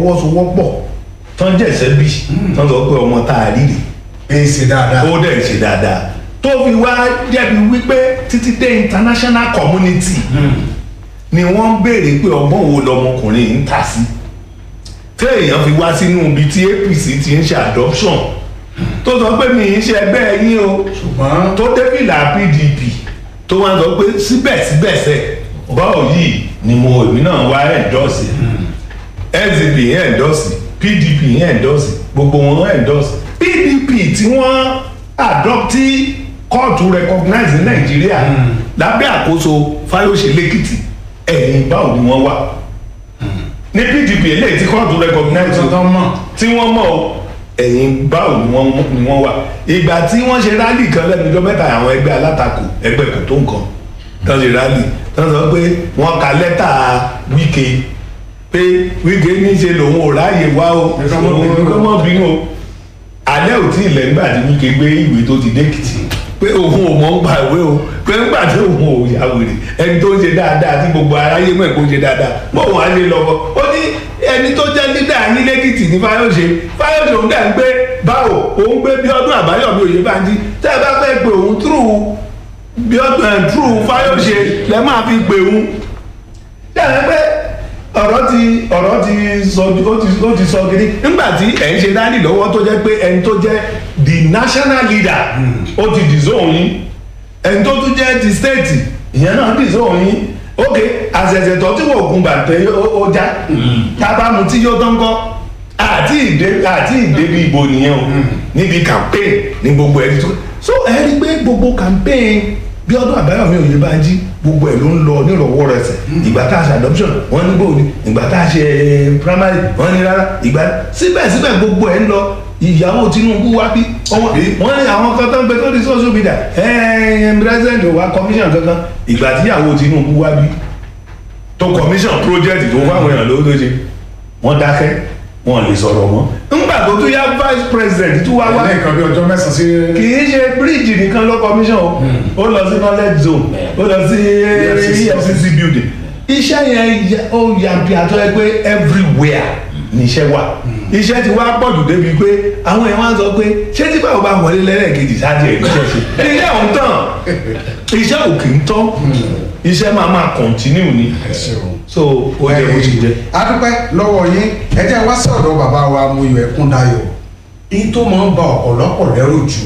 fọwọ́sowọ́pọ̀ tán jẹ̀sẹ̀ bí tán sọ pé ọmọ tá a rí rè ẹ ṣe dáadáa. ó dẹ̀ ṣe dáadáa tó fi wá jẹ́bi wípé títí dé international community ni wọ́n ń béèrè pé ọgbọ́n wo lọmọkùnrin yìí ń tà sí téèyàn fi wá sínú ibi tí apc ti ń ṣe adoption tó sọ pé mi ń ṣe ẹgbẹ́ yín o ṣùgbọ́n tó débìlà pdp tó wá sọ pé síbẹ̀síbẹ̀sẹ̀ báwo yìí ni mo èmi náà wá ẹ̀dọ́sì sdp yẹn ẹ̀dọ́sì pdp yẹn ẹ̀dọ́sì gbogbo wọn ẹ̀dọ́sì pdp tí wọ́n adopt tí kóòtù recognize ní nàìjíríà lábẹ́ àkóso fáyọsẹ lẹ́kìtì ẹ̀yìn báwo ni wọ́n wà ní pdp eléyìí tí kóòtù recognize tuntun mọ̀ tí wọ́n mọ̀ ọ́, ẹ̀yìn báwo ni wọ́n ni wọ́n wà ìgbà tí wọ́n ṣe rálì kan lẹ́nu ọjọ́ mẹ́ta àwọn ẹgbẹ́ alátakò ẹgbẹ́ kò tó nǹkan tó ṣe rálì tó sọ pé wọ́n ka lẹ́tà wíkẹ pé wíkẹ ní í ṣe lòun ò ráàyè wá o Ẹ ká mọ́ bínú. òun kọ́ mọ́ bínú o alẹ́ ò tí ì lẹ́ nígbà tí wíkẹ gbé ìwé tó ti dẹ́kìtì pé òun ò mọ̀ ń gba ìwé o pé nígbà tí òun ò yà wèrè ẹni tó ń ṣe dáadáa tí gbogbo aráyé mọ̀ kó ń ṣe dáadáa mọ̀ wọ́n á lè lọ́wọ́ ó ní ẹni tó jẹ́ lídà yín lẹ́kìtì ní fáyọ̀ṣe fáyọ̀ṣe òun dẹ̀ ń gbé báwo òun gbé bí ọdún àbáyọ̀mí òye bá ń jí tẹ́ ẹ bá fẹ́ pé òun túrú bí ọdún ẹ̀ túrú fáyọ̀ṣe lẹ́ máa fi pé òun yàrá pé ọ̀rọ̀ ti ọ̀rọ̀ ti sọ ó ti ó ti sọ kiri nígbà tí ẹ̀ ń ṣe dání lọ́wọ́ tó jẹ́ pé ẹni tó jẹ́ the national leader ó ti dìzóhùn yín ẹni tó tún jẹ́ ti state ìyẹn náà dìzóhùn yín ok àṣẹ̀ṣẹ̀ tó tí wọ́n gun bàtẹ́ ó- ó já tábàmù tí yóò tán kọ́ àti ìdè àti ìdèbí ìbò nìyẹn o níbi campaign ní gbogbo ẹni tó so ẹ rí i pé gbogbo campaign bí ọdún àbáyọmí òye bá ń jí gbogbo ẹ ló ń lọ nírọwọ́ rẹsẹ̀ ìgbà tá a ṣe adoption wọ́n ní bòóni ìgbà tá a ṣe primary wọ́n ní rárá ìgbà síbẹ̀síbẹ̀ gbogbo ẹ ń lọ ìyàwó tinubu wá bí ọwọ́ wọ́n ní àwọn kan tó ń gbé tó di social media ẹ̀ẹ́n president wa commission kankan ìgbà tíyàwó tinubu wá bí tó commission project tó fáwọn èèyàn lówó tó ṣe wọ́n dákẹ́ wọn lè sọ̀rọ̀ mọ́ ńgbà tó tún yá vice president tó wá wá ní nǹkan bí ọjọ́ mẹ́sàn-án sí kì í ṣe bíríìjì nìkan ló commission o ó lọ sí knowledge zone ó lọ sí EFCC. efcc building iṣẹ́ yẹn ya- ó yàbí àtọ́ ẹ pé everywhere ni iṣẹ́ wà iṣẹ́ ti wá pọ̀jù débi pé àwọn èèyàn wá ń sọ pé ṣé tí báwo bá wọlé lẹ́lẹ́kejì sáájú ẹ̀ níṣẹ́ ṣe iṣẹ́ ò ń tàn iṣẹ́ ò kì í tán iṣẹ́ máa máa continue ni ẹ ṣeun. so ó jẹ́ bó ṣe jẹ́. adúpẹ́ lọ́wọ́ yín ẹ jẹ́ wá sí ọ̀dọ̀ bàbá wa Muyọ̀ Ẹkúndayọ̀ èyí tó máa ń ba ọ̀pọ̀lọpọ̀ lẹ́rù jù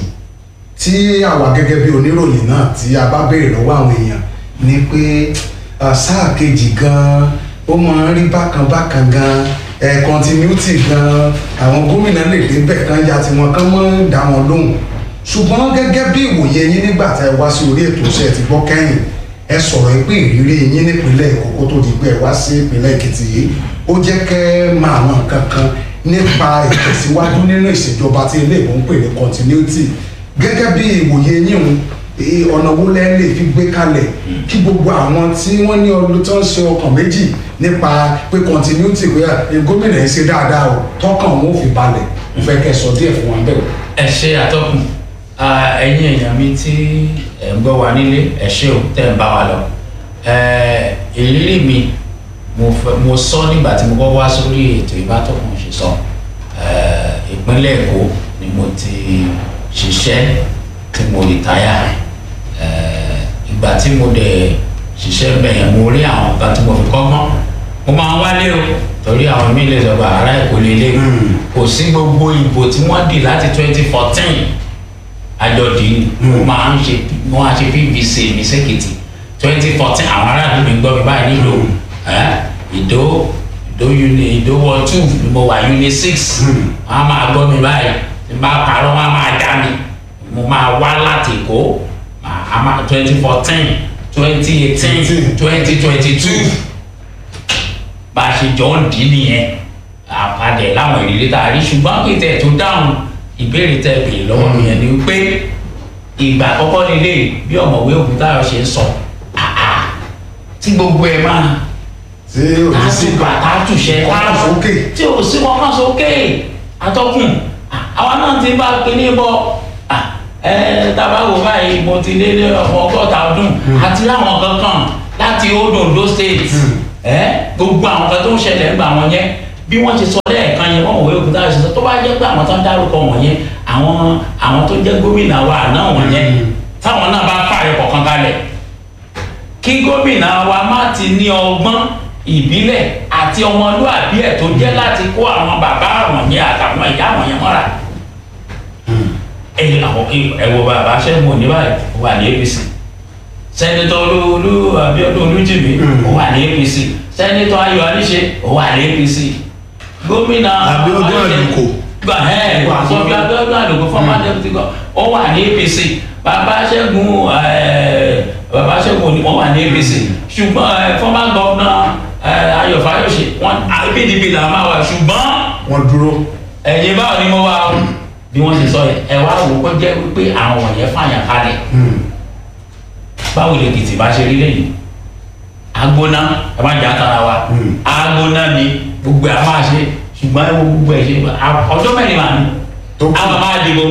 tí àwa gẹ́gẹ́ bí oníròyìn náà tí a bá béèrè lọ́wọ́ àwọn èèyàn ni pé ah, sáà kejì gan-an ó máa ń rí bákan bákan gan-an ẹ̀ continuity gan-an àwọn gómìnà lè débẹ̀ kan ya tiwọn kán mọ́ ń dá wọn lóhùn ṣùgbọ́n gẹ́gẹ́ bí ìwòye yín nígbà tẹ́ ẹ wá sí orí ètò iṣẹ́ ti gbọ́ kẹ́yìn ẹ sọ̀rọ̀ pé ìrírí yín nípínlẹ̀ Èkó kó tó di pé ẹ wá sí ìpínlẹ̀ Èkìtì yìí ó jẹ́ kẹ́ ẹ máa mọ̀ nǹkan kan nípa ìtẹ̀síwájú nínú ìṣèjọba tí ilé ìbò ń pè ní continuity gẹ́gẹ́ bí ìwòye yín òun eh, ọ̀nà wo lẹ́ lè fi gbé kalẹ̀ kí gbogbo àwọn tí wọ́n ní ọdún tó ń ṣe ọkàn méjì nípa pé continuity pé eh, gómìnà yìí ṣe dáadáa o tọkàn wọn ò fi balẹ̀ mo fẹ́ kẹ́ ẹ sọ díẹ̀ fún wa bẹ́ẹ̀. ẹ ṣe àtọkùn Ah, ẹ̀yin èèyàn mi tí ẹ ń gbọ́ wa nílé ẹ ṣé o tẹ́ ń bá wa lọ Eh, ìrírí mi mo fẹ́- mo sọ nígbà tí mo kọ́ wá sórí ètò ìbátọ̀kùn ṣe sọ Eh, ìpínlẹ̀ Èkó ni mo ti ṣiṣẹ́ tí mo rìtáyà Eh, ìgbà tí mo dẹ̀ ṣiṣẹ́ bẹ̀yẹn mo rí àwọn kan tí mo fi kọ́gbọ́n mo máa ń wálé o torí àwọn míì lè sọ pé ará Èkó lélẹ̀ kò sí gbogbo ìbò tí wọ́n dì láti twenty fourteen àjọdì ni wọ́n máa ń ṣe wọ́n á ṣe pvc ní sẹ́kìtì twenty fourteen àwọn aráàlú mi gbọ́ mi báyìí nílò ẹ́ ìdó ìdó uni ìdó wọ two ni mo wà uni six wọ́n á máa gbọ́ mi báyìí tí n bá parọ́ wọ́n á máa dá mi mo máa wá láti Èkó twenty fourteen twenty eighteen twenty twenty two bá a ṣe jọ ń dín nìyẹn àpàdé láwọn ìrírí tá a rí ṣùgbọ́n pé tẹ̀ tó dáhùn ìbéèrè tẹ̀ béèrè lọ́wọ́ mi yẹn ni pé ìgbà àkọ́kọ́ nílé bí ọ̀mọ̀wé Ògúntáyọ̀ ṣe ń sọ àà tí gbogbo ẹ̀ máa tí o ní sí tààtù àtàtúnṣe ọkọ̀ sókè tí o sí wọn kàn sókè atọ́kùn àwa náà ti bá kíní bọ̀ ẹ tabawo báyìí mo ti lé ní ọmọ ọgọ́ta ọdún àti láwọn kankan láti old Ondo state ẹ gbogbo àwọn kan tó ń ṣẹlẹ̀ ń gbà wọn yẹn bí wọ́n ti sọ lẹ́ẹ̀ bá jẹ́ pé àwọn tó ń dárúkọ wọ̀nyẹn àwọn àwọn tó jẹ́ gómìnà wa àná wọ̀nyẹn táwọn náà bá fààyè kọ̀ọ̀kan kalẹ̀ kí gómìnà wa má ti ní ọgbọ́n ìbílẹ̀ àti ọmọlúàbí ẹ̀ tó jẹ́ láti kó àwọn bàbá wọ̀nyẹn àtàwọn ìyá wọ̀nyẹn mọ́ra ẹ̀yin àwọn ẹ̀wọ̀ bàbá sẹ́gun òní báyìí ó wà ní apc sẹ́nitọ́ olú abiodun olújìmí ó wà ní apc sẹ́nitọ́ ayọ̀ aníṣe ó wà ní apc gómìnà Abíọ́dún Ayọ̀dé- Àlùkò. gbà ẹ́ sọ́bí abiodun àlùkò former deputy governor ó wà ní apc bàbá sẹ́gun ẹ̀, bàbá sẹ́gun òní wọ́n wà ní apc ṣùgbọ́n ẹ̀, former governor ẹ̀, ayọ̀ fáyọ̀ṣe wọn pdp là máa wà ṣùgbọ́n wọ́n dúró. ẹ̀yin báwo ni mo wá o bí wọ́n ṣe sọ yẹn ẹ wá wò ó jẹ́ wípé àwọn wọ̀nyẹn fàyàn kalẹ̀ báwo lè tètè bá ṣe rí lẹ́yìn agbóná ẹ má jà tara wa Mm. agbóná ni gbogbo ẹ máa ṣe ṣùgbọ́n ẹ wo gbogbo ẹ ṣe a- ọjọ́ mẹ́rin màá ní Tó kù. àwọn máa dìbò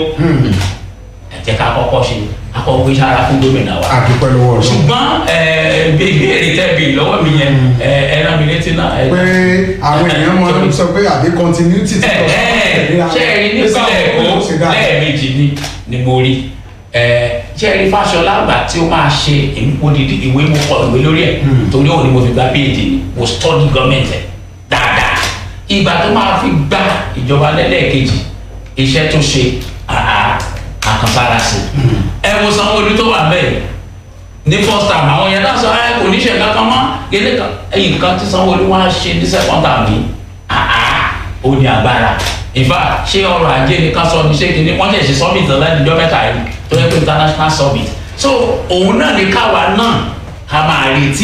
ẹ jẹ́ ká kọ́kọ́ ṣe akọ́kọ́ iṣẹ́ ara fún gómìnà wa àdúpẹ́ lọ́wọ́ ọ̀rọ̀. ṣùgbọ́n ẹ bí ìbéèrè tẹ́bi lọ́wọ́ mi yẹn ẹ ẹ rán mi létí náà ẹ pé àwọn èèyàn máa ń sọ pé àbí continuity ti lọ ṣe ẹ rí nípínlẹ̀ èkó lẹ́ẹ̀mejì ni ni mo rí ẹ ṣe ẹ rí fáṣọlá àgbà tí ó máa ṣe odidi ìwé mo kọ ìwé lórí ẹ torí òun ni mo fi gba phd ni mo study government ẹ dáadáa ìgbà tó máa fi gba ìjọba lẹ́lẹ́ẹ̀kejì iṣẹ́ tó ṣe àá àkànfàrà sí ẹ wo sanwó-olu tó wà bẹ́ẹ̀ ní first time àwọn yẹn náà sọ ẹ kò ní ṣe kankan mọ́ gẹ́gẹ́ kan ẹ̀yìn kan tí sanwó-olu wá ṣe ní second time yìí àá ó ní agbára in fact ṣé ọrọ̀ ajé ni ká sọ ní ṣé kìíní wọ́n ṣẹ̀ṣẹ̀ summit lẹ́nìjọ́ mẹ́ta yìí tó yẹ pé international summit so òun náà ní káwa náà ká máa retí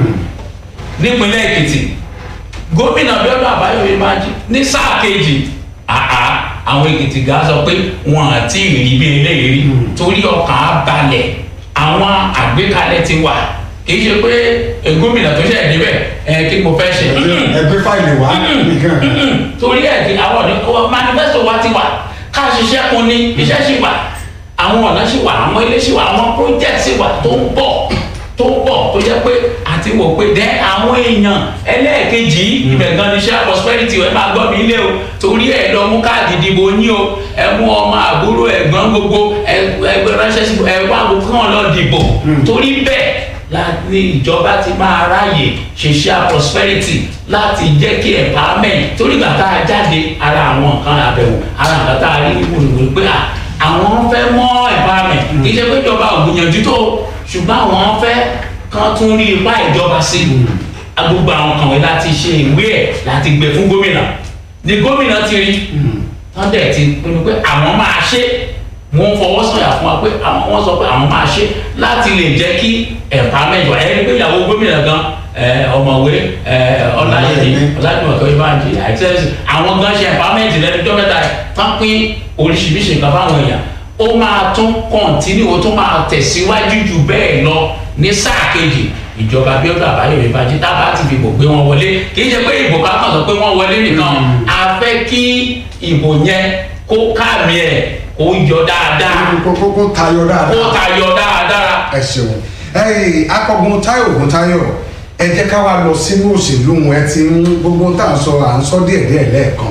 nípínlẹ̀ èkìtì gómìnà Abíọ́dún Àbáyọ̀mí Bánjí ní sáà kejì àá àwọn èkìtì gà sọ pé wọn àti ìrì bí eléyìí rí torí ọkàn á balẹ̀ àwọn àgbékalẹ̀ ti wà kì í ṣe pé eh, gómìnà tó ṣẹ̀ níbẹ̀ ẹ kí mo fẹ́ ṣe ẹgbẹ́ fáìlì wá nìkan. torí ẹ̀ kí àwọn ọ̀dọ́ manifesto wa ti wà ká ṣiṣẹ́ kun ní iṣẹ́ sì wà àwọn ọ̀nà sì wà àwọn ilé sì wà àwọn project sì wà tó ń bọ̀ tó ń bọ̀ tó jẹ́ pé àti wò pé dẹ́ àwọn èèyàn ẹlẹ́ẹ̀kejì ibẹ̀ gan ni iṣẹ́ prosperity ẹ máa gbọ́ mi ilé o torí ẹ lọ mú káàdì ìdìbò yín o ẹ mú ọmọ àbúrò ẹ̀gbọ́n gbogbo ẹ ẹ ránṣẹ́ sí ẹ wá gbogbo kàn lọ dìbò torí bẹ́ẹ̀ la ní ìjọba ti máa ráàyè ṣiṣẹ́ prosperity láti jẹ́ kí empowerment torí ìgbà tá a jáde ara àwọn nǹkan àbẹ̀wò ara nǹkan tá a rí wùrùwùrù pé à àwọn fẹ́ mọ́ empowerment kì í ṣe pé ìjọba ò gbìyànjú tó ṣùgbọ́n àwọn fẹ́ kán tún rí ipá ìjọba sí i gbogbo àwọn kan wọ̀nyí láti ṣe ìwé ẹ̀ láti gbé fún gómìnà ni gómìnà ti rí wọ́n dẹ̀ ti pinnu pé àwọn máa ṣe wọ́n fọwọ́ sọ̀yà fún wa pé àwọn wọ́n sọ pé àwọn máa ṣe láti lè jẹ́ kí empowerment wà ẹni pé ìyàwó gómìnà gan ẹ, ọ̀mọ̀wé ẹ, ọláyẹmí ọlájúmọ̀kẹ́ ìbáǹjì àìsẹ́sì àwọn gan ṣe empowerment lẹ́nu ọjọ́ mẹ́ta yìí tán pín oríṣiríṣi nǹkan fáwọn èèyàn ó máa tún kọ́ńtínú ó tún máa tẹ̀síwájú jù bẹ́ẹ̀ lọ ní sáà kejì ìjọba Abíọ́dún Àbáyọ̀mí Bánjí tá a bá ti fi ìbò gbé wọn wọlé kì í ṣe pé ìbò ká kàn sọ pé wọ́n wọlé nìkan a fẹ́ kí ìbò yẹn kó káàmì ẹ̀ kó yọ dáadáa kókó kó tayọ kó dáadáa. tayọ dáadáa. ẹ ṣeun ẹyìn akọgun Táyọ̀ Ògúntáyọ̀ ẹ jẹ́ ká wá lọ sínú òṣèlú wọn ẹ ti ń gbogbo tá à ń sọ à ń sọ díẹ̀díẹ̀ lẹ́ẹ̀kan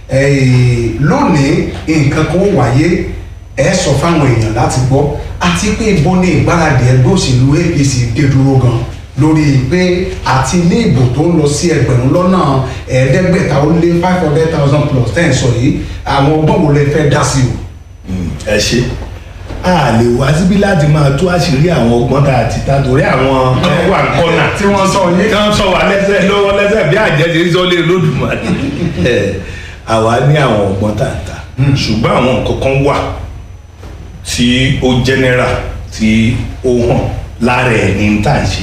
ẹyìn lónìí nǹkan kan ó wáyé ẹ sọ fáwọn èèyàn láti gbọ́ àti pé ibo ni ìgbáradì ẹgbẹ́ òṣèlú APC dé dúró gan lórí pé àti ní ìbò tó ń lọ sí ẹgbẹ̀rún lọ́nà ẹ̀ẹ́dẹ́gbẹ̀ta ó lé five hundred thousand plus ten sọ yìí àwọn ọgbọ́n wo lẹ fẹ́ dá sí o. ẹ ṣe a lè wá síbí láti máa tú àṣírí àwọn ọgbọ́n tá a ti ta torí àwọn kan wà ń kọ́nà tí wọ́n sọ yìí. tí wọ́n sọ wà lẹ́sẹ̀ lọ́wọ́ lẹ́sẹ̀ bí àjẹsẹ̀ ń sọ lé lódùmarè ẹ àwa ní àwọn ọgbọ́n tá a ta ṣùgbọ́n àwọn nǹkan kan wà tí ó general tí ó hàn lára ẹ̀ ní tá à ń ṣe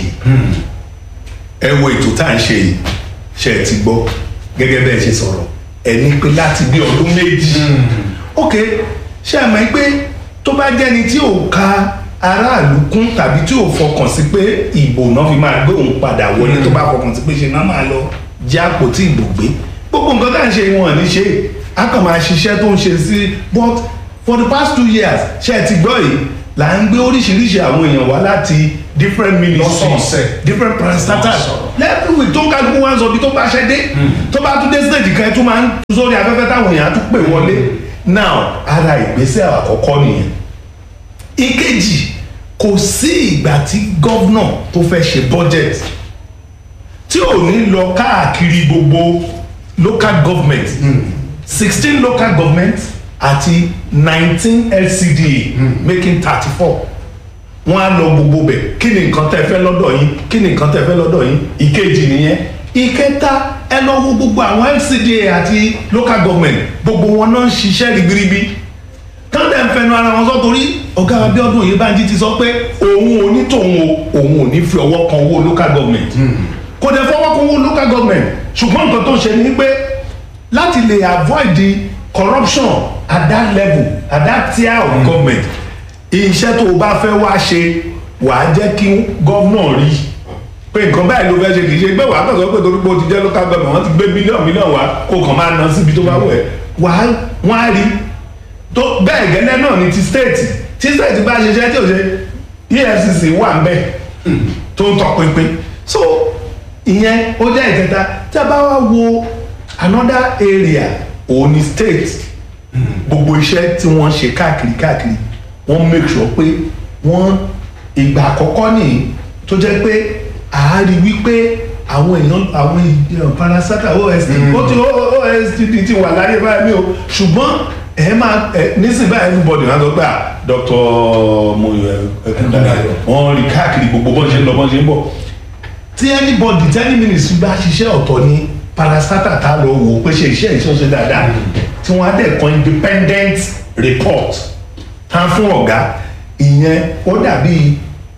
ẹ wo ètò tá à ń ṣe yìí ṣe ẹ ti gbọ́ gẹ́gẹ́ bẹ́ẹ̀ ṣe sọ̀rọ̀ ẹ ní pé láti bí ọdún méjì ok ṣé ẹ mọ̀ pé tó bá jẹ́ni tí ò ka aráàlú kún tàbí tí ò fọkàn sí pé ìbò náà fi máa gbé òun padà wọlé tó bá fọkàn sí pé ṣe náà máa lọ jẹ́ àpótí ìbò gbé gbogbo nǹkan tá à ń ṣe wọn ní ṣe á kàn máa ṣiṣẹ́ tó ń ṣe sí but for the past two years ṣe ẹ ti gbọ́ yìí là ń gbé oríṣiríṣi àwọn èèyàn wá láti different ministries Lọ́sọ̀ọ̀sẹ̀. different parastatals Lọ́sọ̀ọ̀. lẹ́ẹ̀kú tó kálukú wá ń sọ bí tó bá ṣẹ́ dé tó bá tún dé stage kan ẹ̀ tún máa ń sórí afẹ́fẹ́ táwọn èèyàn á tún pè wọlé now ara ìgbésẹ̀ àkọ́kọ́ nìyẹn ìkejì kò sí ìgbà tí gọ́vnà tó fẹ́ ṣe budget tí ò ní lọ káàkiri gbogbo local government sixteen local government àti nineteen lcda making thirty four wọ́n á lọ gbogbo bẹ̀ kí ni nǹkan tẹ́ fẹ́ lọ́dọ̀ yín kí ni nǹkan tẹ́ fẹ́ lọ́dọ̀ yín ìkejì nìyẹn ìkẹta ẹ lọ wo gbogbo àwọn lcda àti local government gbogbo wọn náà ń ṣiṣẹ́ ribiribi kọ́ńtà ń fẹnu ara wọn sọ torí ọ̀gá abiodun oyèbánjí ti sọ pé òun ò ní tòun o òun ò ní fi ọwọ́ kan owó local government kò dẹ̀ fọwọ́ kan owó local government ṣùgbọ́n nǹkan tó ń ṣe ni pé láti lè avoid the corruption at that level at that tier of mm. government iṣẹ́ tó o bá fẹ́ wá ṣe wàá jẹ́ kí gọ́vnà rí pé nǹkan báyìí ló fẹ́ ṣe kì í ṣe pé wàá kàn sọ pé torí pé o ti jẹ́ local government wọ́n ti gbé mílíọ̀nù mílíọ̀nù wá kó kàn máa ná síbi tó bá wù ẹ́ wàá wọ́n á rí tó bẹ́ẹ̀ gẹ́lẹ́ náà ni ti state tí state bá ṣiṣẹ́ tí ò ṣe efcc wà ń bẹ̀ tó ń tọpinpin so ìyẹn ó jẹ́ ìkẹta tí a bá wá wo another area òun ni state gbogbo iṣẹ́ tí wọ́n ṣe káàkiri káàkiri wọ́n make sure pé wọ́n ìgbà àkọ́kọ́ nìyí tó jẹ́ pé àárí wípé àwọn èèyàn àwọn èèyàn parasata ost ó ti ostd ti wà láyé báyìí mi o ṣùgbọ́n ẹ máa ẹ nísìnyí báyìí everybody náà sọ pé à dr moyo ẹkúndàyọ wọ́n rí káàkiri gbogbo bọ́n ṣe ń lọ bọ́n ṣe ń bọ̀ tí anybody tí any ministry bá ṣiṣẹ́ ọ̀tọ̀ ni parasata tá a lọ wò ó pé ṣe iṣẹ́ ìṣọ́ṣe dáadáa tí wọ́n á dẹ̀ kan independent report tán fún ọ̀gá ìyẹn ó dàbí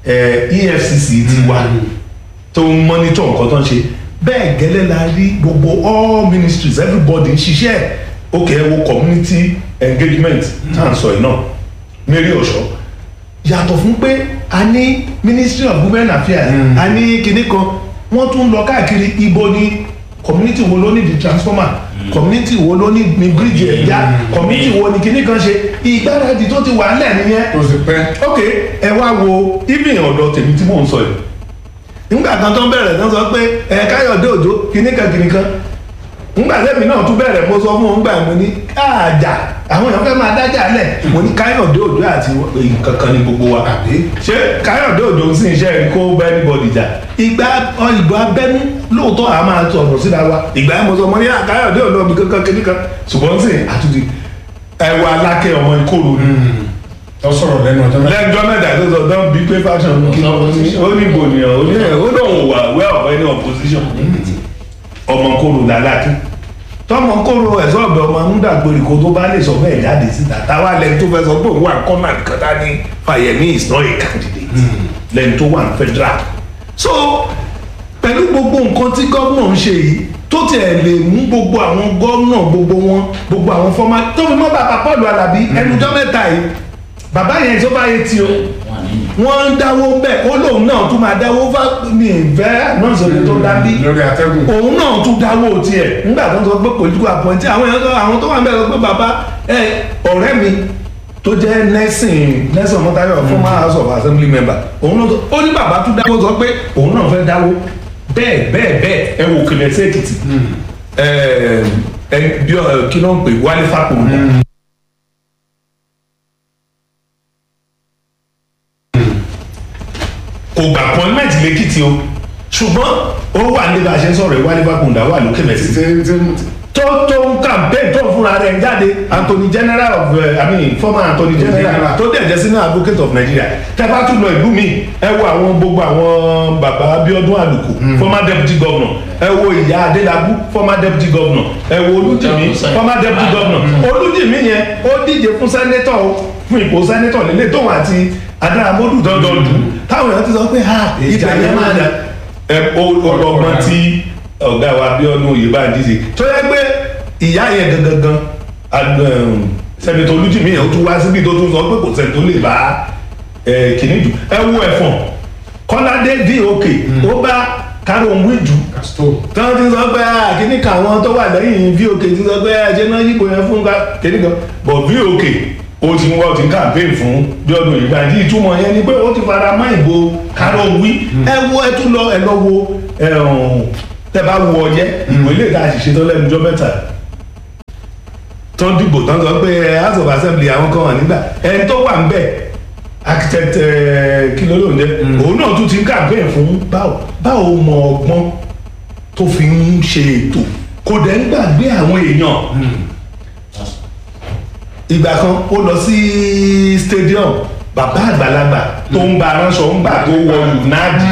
efcc ti wà tó ń monitor nǹkan tó ń ṣe bẹ́ẹ̀ gẹ́lẹ́ la rí gbogbo all ministries everybody ń ṣiṣẹ́ òkè ẹ wo community engagement tá à ń sọ yìí náà mary ọ̀ṣọ́ yàtọ̀ fún pé a ní ministry of women affairs a ní kinní kan wọ́n tún lọ káàkiri ibo ni community wo ló ní di transformer community wo ló ní ní bridge ẹ̀yà community wo ni kinní kan ṣe ìgbáradì tó ti wà ńlẹ̀ nìyẹn tó ti pẹ́. ok ẹ wá wo ibi ọ̀dọ̀ tèmi tí mò ń sọ yìí nígbà kan tó ń bẹ̀rẹ̀ tán sọ pé ẹ káyọ̀dé òjò kinní kan kinní kan nígbà tẹ́mi náà tún bẹ̀rẹ̀ mo sọ fún un gbà mo ní káàjà àwọn èèyàn fẹ́ máa dájà lẹ̀ mo ní káyọ̀dé òjò àti nǹkan kan ní gbogbo wa àbí ṣé káyọ̀dé òjò ń sìn iṣẹ́ rí kó bá anybody jà ìgbà ìgbà abẹ́nú lóòótọ́ àá máa sọ̀rọ̀ síra wa ìgbà yẹn mo sọ mo ní à, káyọ̀dé òjò mi kankan kinní kan ṣùgbọ́n sìn àtúntì ẹwà alákẹ́ ọmọ ìkóró ni tó sọ̀rọ̀ lẹ́nu ọjọ́ mẹ́ta. lẹ́jọ́ mẹ́ta tó sọ dán bí pé fashion kí ló ní ó ní ìbò nìyàn ó ní ó lóun wà wẹ́ ọ̀fẹ́ ní opposition ọmọ kóró làlákì tọmọ kóró ẹ̀sọ́ ọ̀bẹ ọmọ múdàgbèrè kó tó bá lè sọ bẹ́ẹ̀ jáde síta táwa lẹ́nu tó fẹ́ sọ pé òun wà kọ́nà nìkan tá ní Fáyẹmí is not a candidate lẹ́nu tó wà ní federal so pẹ̀lú gbogbo nǹkan tí gómìnà ń ṣe yìí tó tiẹ̀ lè mú gbogbo àwọn gómìnà gbogbo wọn gbogbo àwọn fọ́mà tó fi mọ́ bàbá Paul Alábí ẹnujọ́ mẹ́ta yìí bàbá yẹn tó bá yẹ ti o wà nínú. wọ́n ń dáwó bẹ́ẹ̀ ó lóun náà tún máa dáwó fá ní ìfẹ́ náà sọ̀rọ̀ tó dábí lórí atẹ́gùn. òun náà tún dáwó tiẹ̀ nígbà tó ń sọ pé political appointee àwọn èèyàn tó àwọn tó wà ń bẹ̀rẹ̀ sọ pé bàbá ẹ ọ̀rẹ́ mi tó jẹ́ Nelson Nelson Mọ́tayọ̀ former house of assembly member òun náà tó ó ní bàbá tún dáwó sọ pé òun náà fẹ́ dáwó bẹ́ẹ̀ bẹ́ẹ̀ bẹ́ẹ̀ ẹ wò kìlẹ̀ sí Èkìtì ẹ ẹ bí ọ kí ló ń pè Wálé Fákòrò kò gbà appointment lẹ́kìtì o ṣùgbọ́n ó wà ní bá a ṣe ń sọ̀rọ̀ ìwálé bákùndà wà lókè mẹ́sì Ṣé- ṣé- tó tó ń campaign tó fúnra rẹ̀ jáde Anthony General of uh, I mean former Anthony General General. tó dẹ̀ jẹ́ sínú advocate of Nigeria tẹ́fà tún lọ ìlú mi ẹ wo àwọn gbogbo àwọn bàbá Abíọ́dún Àlùkò former deputy governor ẹ wo ìyá Adélabú former deputy governor ẹ wo Olújìmí former deputy governor Olújìmí yẹn ó díje fún sẹ́nétọ̀ o, fún ipò sẹ́nétọ̀ nílé tóun àti Adáramọ́dù dandan dù táwọn èèyàn ti sọ pé ha ìjà yẹn máa dà ẹ ọlọgbọn tí ọgá wa Abíọ́dún Oyèbánjí ṣe tó yẹ pé ìyá yẹn gangan gan sẹ́nitọ́ Olújìmí yẹn ó tún wá síbi tó tún sọ pé kò sẹ́ni tó lè bá ẹ kìíní jù ẹ wo ẹ̀fọ̀n Kọ́ládé dok ó bá Kárọ̀mù Ìjù Casto. tí wọ́n ti sọ pé kìíní kan àwọn tó wà lẹ́yìn vok ti sọ pé ẹ̀jẹ̀ náà yípo yẹn fún kìíní kan but vok ó ti ń wọ́ ti ń campaign fún Bíọ́dún Oyèbánjí ìtumọ̀ yẹn ni pé ó ti fara mọ́ ìbò kárọ̀ wí ẹ wo ẹ tún lọ ẹ lọ wo ẹ ọ̀hún tẹ bá wo ọyẹ ìwé lè dá àṣìṣe tó lẹ́nu ọjọ́ mẹ́ta tó ń dìbò tán sọ pé ẹ house of assembly àwọn kan wà nígbà ẹni tó wà ń bẹ̀ architect ẹ, kí ló ló ń jẹ òun náà tún ti ń campaign fún báwo báwo mọ ọgbọ́n tó fi ń ṣe ètò kò dẹ̀ ń gbàgbé àwọn èèyàn ìgbà kan ó lọ sí stadium bàbá àgbàlagbà tó ń ba aránṣọ ń gbà tó wọ unadi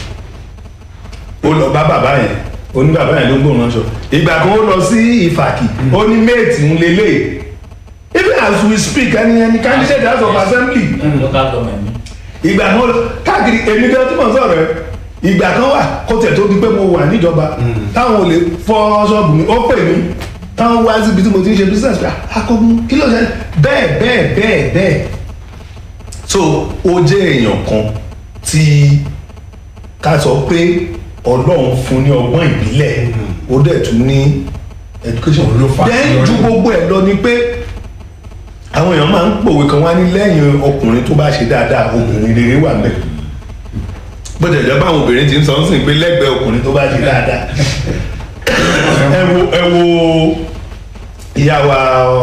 ó lọ bá bàbá yẹn ó ní bàbá yẹn ló ń gbóhùn ránṣọ ìgbà kan ó lọ sí ìfàkì ó ní méètì ń lélẹ̀ even as we speak ẹni ẹni candidate house of assembly local government mi. ìgbà kan káàkiri èmi gan tí mo sọ̀rọ̀ ẹ ìgbà kan wà kó tẹ̀ tó di pé mo wà níjọba táwọn ò lè fọ́ ṣọ́ọ̀bù mi ó pè mí táwọn wá síbi tí mo ti ń ṣe business pé akọgun kí ló ṣe bẹ́ẹ̀ bẹ́ẹ̀ bẹ́ẹ̀ bẹ́ẹ̀ so ó jẹ́ èèyàn kan tí ká sọ pé ọlọ́run fún ní ọgbọ́n ìbílẹ̀ ó dẹ̀ tún ní education Ló fà á then yọrí. ju gbogbo ẹ̀ lọ ni pé àwọn èèyàn máa ń pòwe kan wá ní lẹ́yìn ọkùnrin tó bá ṣe dáadáa obìnrin rere wà mẹ́ bó tẹ̀lé báwọn obìnrin ti ń sọ ń sìn pé lẹ́gbẹ̀ẹ́ ọkùnrin tó bá ṣe dáadáa ẹ wo ẹ wo ìyá wa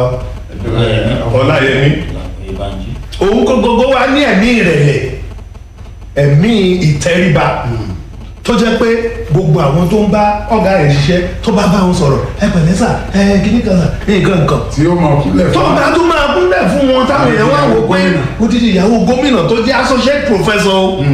Ọláyẹmí Oyèbánjí. òun kò gbogbo wa ní ẹ̀mí ìrẹ̀lẹ̀ ẹ̀mí ìtẹríba tó jẹ́ pé gbogbo àwọn tó ń bá ọ̀gá rẹ̀ ṣiṣẹ́ tó bá bá wọn sọ̀rọ̀ ẹ pẹ̀lẹ́ sà ẹ kíní kan sà nǹkan nǹkan tí ó máa kúnlẹ̀ tó fún bá tún máa kúnlẹ̀ fún wọn táwọn èèyàn wá wò pé ó ti di ìyàwó gómìnà tó jẹ́ associate professor o.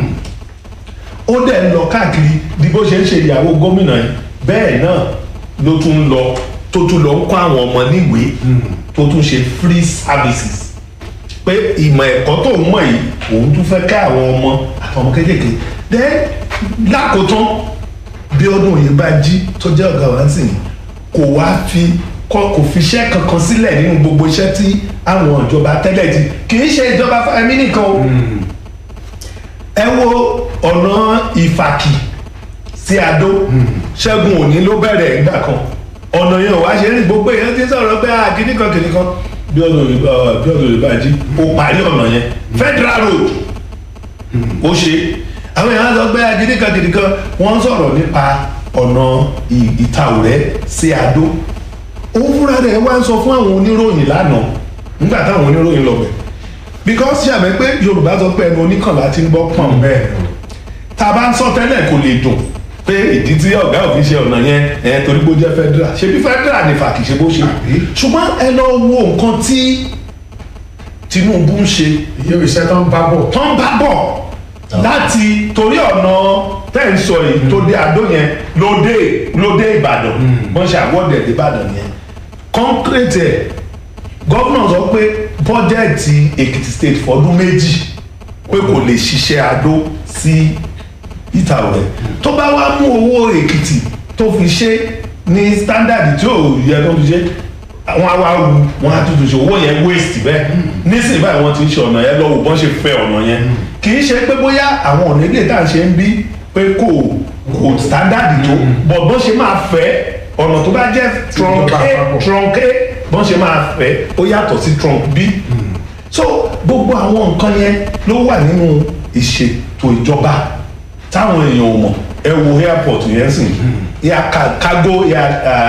ó dẹ̀ ń lọ káàkiri bí bó ṣe ń ṣe ìyàwó gómìnà yìí bẹ́ẹ̀ náà ló tún ń lọ tó tún lọ ń kọ́ àwọn ọmọ níwèé tó tún ṣe free services pé ìmọ̀ ẹ̀kọ́ tó ń mọ̀ yìí òun tún fẹ́ ká àwọn ọmọ àtọmọ kéékèèké then lákòótán Bíọ́dún Oyèbánjí tó jẹ́ ọ̀gá wa sí kò wá fi kọ́ kò fi iṣẹ́ kankan sílẹ̀ nínú gbogbo iṣẹ́ tí àwọn ìjọba tẹ́lẹ̀ ti kì í ṣe ìjọba Fáyẹmí nìkan o ẹ wo ọ̀nà ìfàkì sí adó ṣẹ́gun òní ló bẹ̀rẹ̀ ìgbà kan ọ̀nà yẹn ò wá ṣe rí gbogbo èèyàn ti sọ̀rọ̀ pé ah kìíní kan kìíní kan Bíọ́dún Oyèbá- Bíọ́dún Oyèbánjí ó parí ọ̀nà yẹn federal road ó ṣe àwọn èèyàn sọ pé ah kìíní kan kìíní kan wọ́n sọ̀rọ̀ nípa ọ̀nà ì- Ìtaòrẹ́ sí adó òun fúnra rẹ̀ wá ń sọ fún àwọn oníròyìn lánàá nígbà táwọn oníròyìn lọ bẹ̀ because ṣàmẹ́ pé Yorùbá sọ pé ẹnu oníkànlá ti ń gbọ́ pọ̀n bẹ́ẹ̀ lọ. tá a bá ń sọ tẹ́lẹ̀ kò lè dùn pé ìdí tí ọ̀gá òfin ṣe ọ̀nà yẹn ẹ̀ torí pé ó jẹ́ federal ṣe bí federal ní fàkì ṣe bó ṣe Àbí? ṣùgbọ́n ẹ lọ wo nǹkan tí Tinubu ń ṣe iye iṣẹ́ tó ń bá bọ̀ tó ń bá bọ̀ láti torí ọ̀nà tẹ́ ń sọ yìí tó dé Adó yẹn ló dé ló dé Ìbàdàn wọ́n ṣe àwọ̀dẹ̀ dé Ìbàdàn yẹn concrete ẹ̀ gómìnà sọ pé bọ́jẹ̀tì Èkìtì state fọdún méjì pé kò lè ṣiṣẹ́ Adó sí Ìtaòrẹ́ tó bá wá mú owó Èkìtì tó fi ṣe ní standard tí ò yẹ kó fi ṣe àwọn awa wu wọn á tuntun ṣe owó yẹn waste bẹ́ẹ̀ nísìnyí báyìí wọ́n ti ń ṣe ọ̀nà yẹn lọ́wọ́ bọ́n ṣe fẹ́ ọ̀nà yẹn kì í ṣe pé bóyá àwọn ọ̀nà ilé tá à ń ṣe ń bí pé kò kò standard tó bọ̀ bọ́n ṣe máa fẹ́ ọ̀nà tó bá jẹ́ trunk Ìjọba A àpapọ̀. trunk A bọ́n ṣe máa fẹ́ ó yàtọ̀ sí trunk B so gbogbo àwọn nǹkan yẹn ló wà nínú ìṣètò ìjọba táwọn èèyàn ò mọ̀ ẹ wo airport yẹn sìn ya ka- cargo ya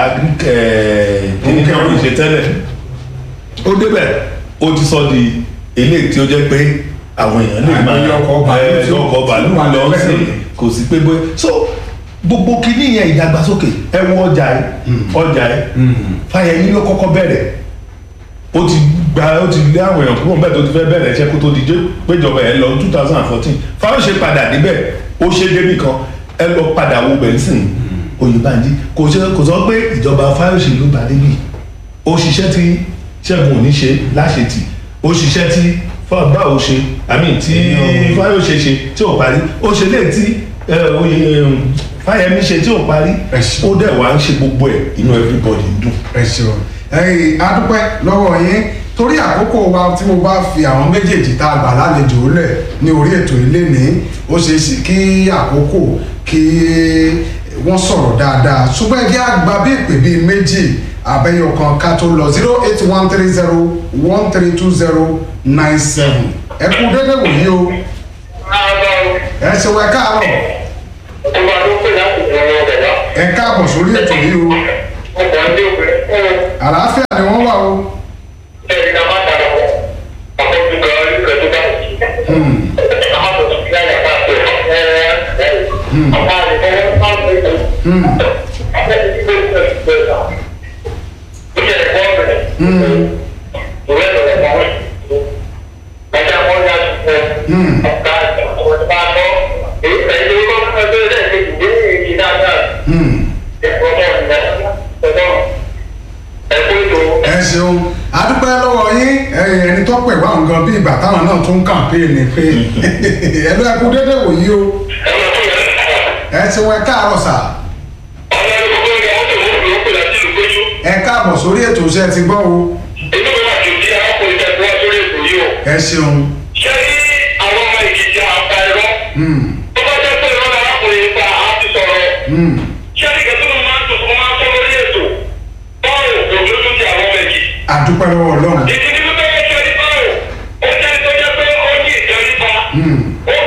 kíni kan ló ṣe tẹ́lẹ̀ ó débẹ̀ ó ti sọ di eléyìí tí ó jẹ́ pé àwọn èèyàn lè máa Àìmọye ọkọ̀ bàálù ẹ, tí ó- ọkọ̀ bàálù tí ó wà lọ lẹ́gbẹ̀ẹ́ sí lónìí. kò sí pé bóyá so gbogbo kíní yẹn ìdàgbàsókè ẹ wo ọjà yìí ọjà yìí Fáyẹmí ló kọ́kọ́ bẹ̀rẹ̀ ó ti gba ó ti lé àwọn èèyàn kúrò níbẹ̀ tó ti fẹ́ bẹ̀rẹ̀ iṣẹ́ kó tó di jẹ́ péjọba ẹ̀ lọ two thousand and fourteen fáwọn ṣe padà débẹ̀ ó ṣe débì kan ẹ lọ padà wo bẹ̀nsìn Oyèbánjí kò ṣe kò sọ pé ìjọba Fáyọ̀ṣe ló bá débì ó ṣiṣẹ́ tí Ṣẹ́gun òní ṣe láṣetì ó ṣiṣẹ́ tí báwo ṣe àmì tí Fáyọ̀ṣe ṣe tí ò parí ó ṣe lè tí ẹ, Oyè em, Fáyẹmí ṣe tí ò parí Ẹ ṣé. ó dẹ̀ wá ń ṣe gbogbo ẹ̀ inú everybody ń dùn. ẹ ṣeun ẹyìn adúpẹ́ lọ́wọ́ yín torí àkókò wa tí mo bá fi àwọn méjèèjì tá a gbà lálejò lẹ̀ ní orí ètò ilé ní ó ṣeé ṣe kí àkókò kí wọ́n sọ̀rọ̀ dáadáa ṣùgbọ́n ẹgbẹ́ àgbà bí ìpè bíi méjì abẹ́yọ̀ kan ká tó lọ zero eight one three zero one three two zero nine seven ẹ kú dédé wòye o ẹ ṣe wẹ káàárọ̀ ẹ káàbọ̀ sórí ètò yìí o àlàáfíà ni wọ́n wà o. Hmm. Hmm. Hmm. Hmm. Hmm. ẹ ṣeun adúpẹ́ lọ́wọ́ yín ẹ, ẹni tó pè wá nǹkan bí ìgbà táwọn náà tún kàmpéènì pé ẹ ló ẹ kú dédé wòye o ẹ ṣeun ẹ káàárọ̀ sà ẹ káàbọ̀ sórí ètò iṣẹ́ ti gbọ́ o ẹ ṣeun. Hmm. Hmm. adúpẹ́ lọ́wọ́ ọlọ́run. Hmm.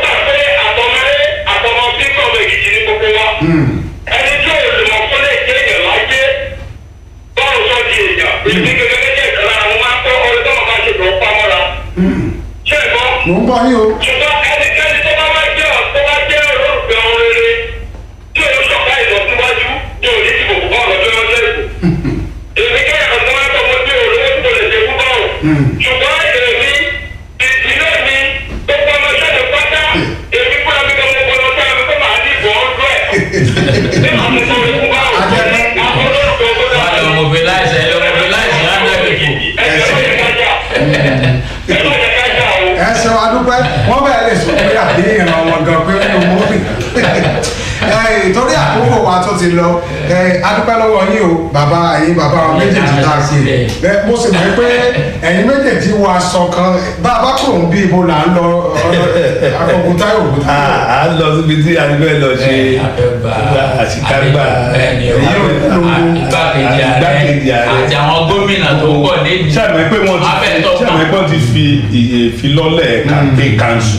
Hmm. ẹni tí ò lè mọ̀ fún lè jẹ́ èèyàn láyé báwo sọ di èèyàn èmi gẹ́gẹ́ gẹ́gẹ́ ìkan lára mo máa ń kọ́ ọ̀rẹ́ tó máa bá ṣe lọ pamọ́ra Hmm. ṣé ẹ gbọ́ mò ń gbọ́ yín o. ṣùgbọ́n ẹnikẹ́ni tó bá máa jẹ́ tó bá jẹ́ olólùfẹ́ ohun rere tí òun ṣọ̀ká ìlọsíwájú tí òun ní ìdìbò fún bọ́ọ̀lù ọjọ́ ọjọ́ ìbò èmi kẹ́yà kan tó máa ń tọ́ mo bí olówó tí mo lè ṣe fún bọ́ọ̀lù Hmm. ṣùgbọ́n èmi ìdílé mi tó pọ́ ọmọ iṣẹ́ mi pátá èmi fúnra mi kan mo gbọdọ̀ sáà mi tó máa ní ìbò ọdún ẹ̀ ní àwọn ọmọ mi fún báwo Ajẹ́pẹ́. àwọn olólùfẹ́ owó wà lọ mobilize ẹ lọ mobilize hundred people. ẹ ṣeun adúpẹ́ wọ́n bẹ̀rẹ̀ lè sọ pé àbí ìran wọn gan pé ó mú mi. Ẹ, torí àkókò wa tó ti lọ ẹ, adúpẹ́ lọ́wọ́ yín o bàbá ẹ̀yin bàbá wa méjèèjì tá a ṣe ẹ, mo sì mọ̀ pé ẹ̀yin méjèèjì wọ aṣọ kan bá a bá kúrò ń bí ibo là ń lọ akọkùn táyọ̀ òkú à táyọ̀. á lọ síbi tí a ti fẹ́ lọ ṣe àṣìkágbà bẹ́ẹ̀ni o igbákejì igbákejì ààrẹ ààrẹ. àti àwọn gómìnà tó ń bọ̀ lẹ́yìn. sàmì pé wọ́n ti Abẹ́ntọ́ sàmì pé wọ́n ti fi iye filọ́lẹ̀ campaign council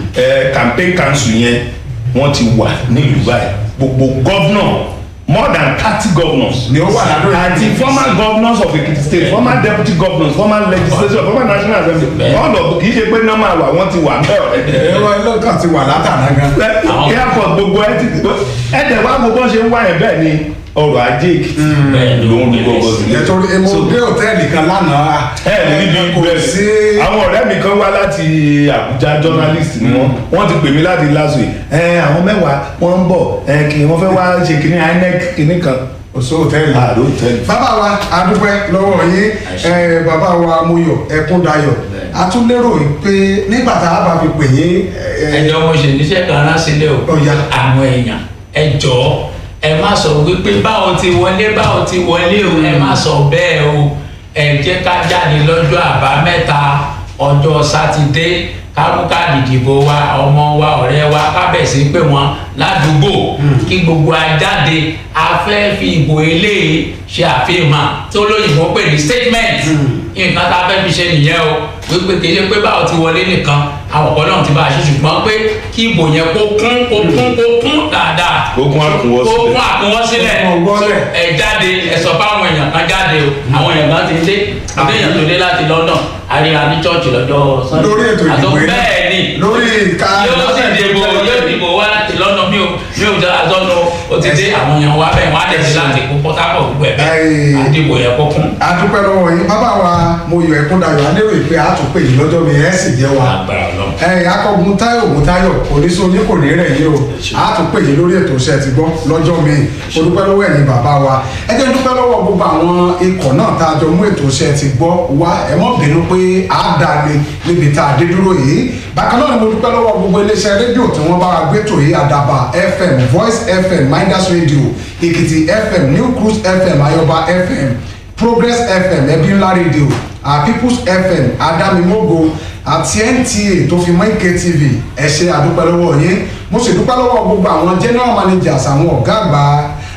ẹ campaign council yẹn wọ́n ti wà nílùú báyìí gbogbo gọ́vnọ̀ more than thirty governors Ni ó wà ládùúgbò àti Ekiti. former governors of Ekiti state former deputy governors former legislature former national assembly Bẹ́ẹ̀. all of kì í ṣe pé normal wà wọ́n ti wà bẹ́ẹ̀ ọ̀rẹ́dẹ̀ ẹ̀rọ ẹlọ́kàn ti wà látàná gan. Àwọn- airport gbogbo ẹ ti ẹ̀dẹ̀ wá gbogbo ṣe ń wá ẹ̀ bẹ́ẹ̀ ni ọrọ̀ ajé Èkìtì Bẹ́ẹ̀ ló ń lu gbogbo sílẹ̀. nítorí mo So, dé òtẹ́ẹ̀lì kan lánàá. ẹ ẹ níbi kò bẹ́ẹ̀ sí. àwọn ọ̀rẹ́ mi kan wá láti Àbújá journalist ni wọ́n wọ́n ti pè mí láti lásù yìí ẹ àwọn mẹ́wàá wọ́n ń bọ̀ ẹ kì wọ́n fẹ́ wá ṣe kìnní INEC kìnní kan kò sí òtẹ́ẹ̀lì. àdó tẹ́lẹ̀. bàbá wa adúpẹ́ lọ́wọ́ yín Àṣẹ. ẹ, bàbá wa Mọ́yọ̀ Ẹkúndayọ̀ Bẹ́ẹ̀. a tún lérò pé nígbà tá a bá fi pè yín ẹ, ẹjọ́ mo ṣe níṣẹ́ kan rán sílẹ̀ o Ó yá. àwọn èèyàn ẹ jọ̀ọ́ ẹ má sọ wípé báwo ti wọlé báwo ti wọlé o ẹ má sọ bẹ́ẹ̀ o ẹ jẹ́ ká jáde lọ́jọ́ àbámẹ́ta ọjọ́ sátidé ká mú káàdì ìdìbò wa ọmọ wa ọ̀rẹ́ wa ká bẹ̀ sí pé wọ́n ládùúgbò kí gbogbo a jáde a fẹ́ fi ìbò eléyìí ṣe àfihàn tó lóyìnbó pè ní statement nǹkan tá a fẹ́ fi ṣe nìyẹn o wípé kì í ṣe pé báwo ti wọlé nìkan àwọn ọ̀pọ̀ náà ti bá a ṣe ṣùgbọ́n pé kí ìbò yẹn kó kún kó kún kó kún dáadáa Ogun àkúnwọ́ kó sílẹ̀. kún àkúnwọ́ sílẹ̀ Àkúnwọ́ sílẹ̀. ẹ jáde ẹ sọ fáwọn èèyàn kan jáde o àwọn èèyàn kan ti dé àwọn èèyàn tó dé láti London àríra ní chọ́ọ̀chì lọ́jọ́ Sunday lórí ètò Àtọ́ ìdìbò yìí bẹ́ẹ̀ ni lórí ìka yóò sì dìbò yóò dìbò wá láti London mi ò mi ò jẹ́ àtọ́nu ó ti dé àwọn èèyàn wá bẹ́ẹ̀ wọ́n á tẹ̀sí láti kó Port Harcourt gbogbo ẹ̀ bẹ́ẹ̀ Ẹ́ẹ̀. àdìbò yẹn kó kún adúpẹ́ lọ́wọ́ yín bàbá wa Mọ́yọ̀ Ẹkúndayọ̀ a lérò pé a tún pè yín lọ́jọ́ mi ẹ̀ sì jẹ́ wa agbára Ọlọ́run. ẹ akọgun Táyọ̀ Ògúntáyọ̀ oníṣẹ́ oní kò ní rẹ̀ yín o a tún pè yín lórí ètò iṣẹ́ ti gbọ́ lọ́jọ́ mi o dúpẹ́ lọ́wọ́ ẹ̀yin bàbá wa ẹ jẹ́ n dúpẹ́ lọ́wọ́ gbogbo àwọn ikọ̀ náà tá a jọ mú ètò iṣẹ́ ti gbọ́ wá ẹ mọ́ bínú pé a dá lé níbi tá a dé dúró yìí bákan náà ni mo dúpẹ́ lọ́wọ́ gbogbo iléeṣẹ́ rédíò tí wọ́n bá wa gbé tò yìí Àdàbà FM Voice FM Midas Radio Èkìtì FM New Cruise FM Ayọ̀bá FM Progress FM ẹbí ńlá rédíò uh, Peoples FM Adamimogo àti NTA tó fi mọ́ Ike TV ẹ ṣé àdúpẹ́ lọ́wọ́ yín mo sì dúpẹ́ lọ́wọ́ gbogbo àwọn general managers àwọn ọ̀gá àgbà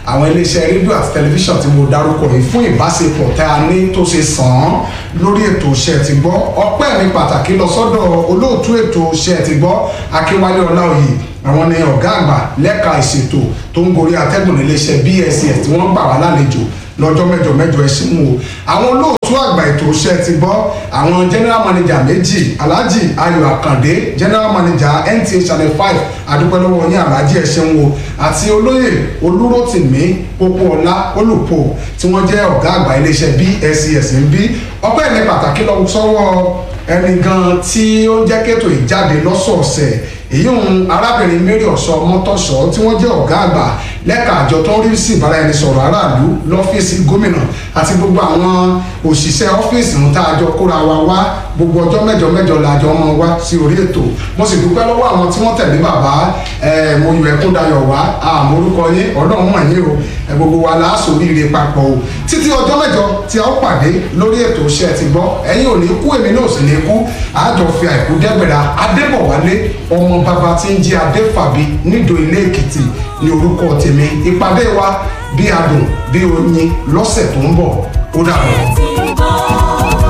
àwọn iléeṣẹ́ rédíò àti tẹlifíṣàn tí mo dárúkọ yìí fún ìbáṣepọ̀ tá a ní tó ṣe sàn án lórí ètò iṣẹ́ ti gbọ́ ọpẹ́ mi pàtàkì lọ sọ́dọ̀ olóòtú ètò iṣẹ́ ti gbọ́ akínwálé ọláòyè àwọn ni ọ̀gá àgbà lẹ́ka ìṣètò tó ń gorí atẹ́gùn níléeṣẹ́ bss tí wọ́n gbà wá lálejò lọ́jọ́ mẹ́jọ mẹ́jọ ẹ ṣeun o àwọn olóòtú àgbà ètò iṣẹ́ ti gbọ́ àwọn general manager méjì alhaji ayọ̀ àkàndé general manager nta channel five adúpẹ́lọ́wọ́ yín alhaji ẹ ṣeun o àti olóyè olúrótìmí pópóọlá olùpò tí wọ́n jẹ́ ọ̀gá àgbà iléeṣẹ́ bscs ń bí ọpẹ́ ní pàtàkì lọ sọ́wọ́ ẹni gan tí ó ń jẹ́ kétò ìjáde lọ́sọ̀ọ̀sẹ̀ èyí ń arábìnrin mary ọ̀sọ́ mọ́tọ́sọ́ tí wọ́n jẹ́ ọ̀gá àgbà lẹ́ka àjọ tó ń rí sí ìbáraẹnisọ̀rọ̀ aráàlú lọ́fíìsì gómìnà àti gbogbo àwọn òṣìṣẹ́ ọ́fíìsì ń tá a jọ kóra wa wá gbogbo ọjọ́ mẹ́jọ mẹ́jọ la jọ mọ́ wá sí orí ètò mo sì dúpẹ́ lọ́wọ́ àwọn tí wọ́n tẹ̀lé bàbá mo yọ ẹkún dayọ̀ wá àmọ́ orúkọ yín ọlọ́run mọ̀ yín o gbogbo wa la sóríire papọ̀ o títí ọjọ́ mẹ́jọ tí a ó pàdé lórí ètò iṣẹ́ ti gbọ́ ẹ̀yin ò ní kú èmi náà sì ní kú àjọ fi àìkú dẹ́gbẹ̀rà adébọ̀wálé ọmọ bàbá tí ń jí adéfàbí nídò ilé èkìtì ní orúkọ tèmi ìpàdé wa bí adùn bí oyin lọ́sẹ̀ tó ń bọ̀ ó dàbọ̀.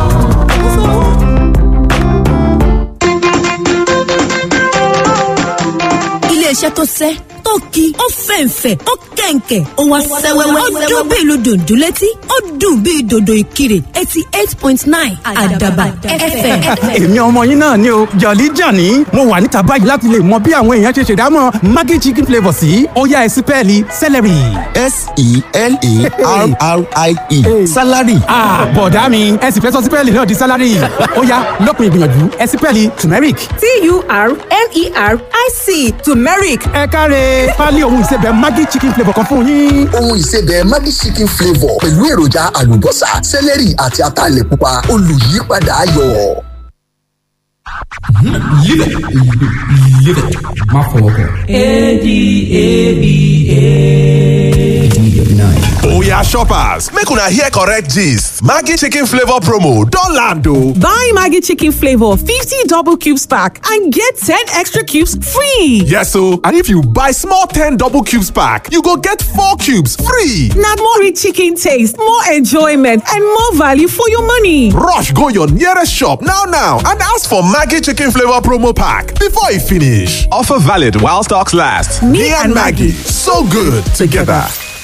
iléeṣẹ́ tó sẹ́ tó ki ó fẹ̀ǹfẹ̀ ó kẹ̀ǹkẹ̀ ó wá sẹ́wẹ́wẹ́ ó dún bí ìlú dòdò létí ó dùn bí dòdò ìkirè eighty eight point nine àdàbà fm. èmi ọmọ yín náà ni o jọ̀lí jàní mo wà níta báyìí láti lè mọ bí àwọn èèyàn ṣe ṣèdámọ̀ maggi chicken flavour sí ọ̀yá ẹ̀sìn pẹ́ẹ́lí celery. s-e-l-a-r-r-i-e salary. bọ̀dá mi ẹ̀sìn fẹ́ sọ sípẹ́ẹ̀lì náà di salary ọ̀yá lọ́kùn ìgbìyànjú ẹ̀sìn pẹ́ẹ́lì turmeric. t-u-r-m-e-r-i-c turmeric ẹ káre pálí ohun ìsebẹ̀ maggi chicken flavour kan fún yín. ohun ìsebẹ̀ maggi chicken flavour pẹ̀lú èròjà àlùbọ́sà sẹ́lẹ̀rì àti ataalẹ̀ pupa olùyípadà ayọ̀. Live it. Live it. Má fọwọ́ kàn. A-D-A-B-A. Oya shoppers, make una hear correct gist. Maggi chicken flavor promo don land o. Buy Maggie Chicken Flavor 50 double cubes pack and get 10 extra cubes free. Yes o, and if you buy small 10 double cubes pack, you go get 4 cubes free. Now more rich chicken taste, more enjoyment, and more value for your money. Rush go your nearest shop now now and ask for Maggi chicken flavor promo pack before e finish. Offer valid while stocks last. Me and Maggie, so good together.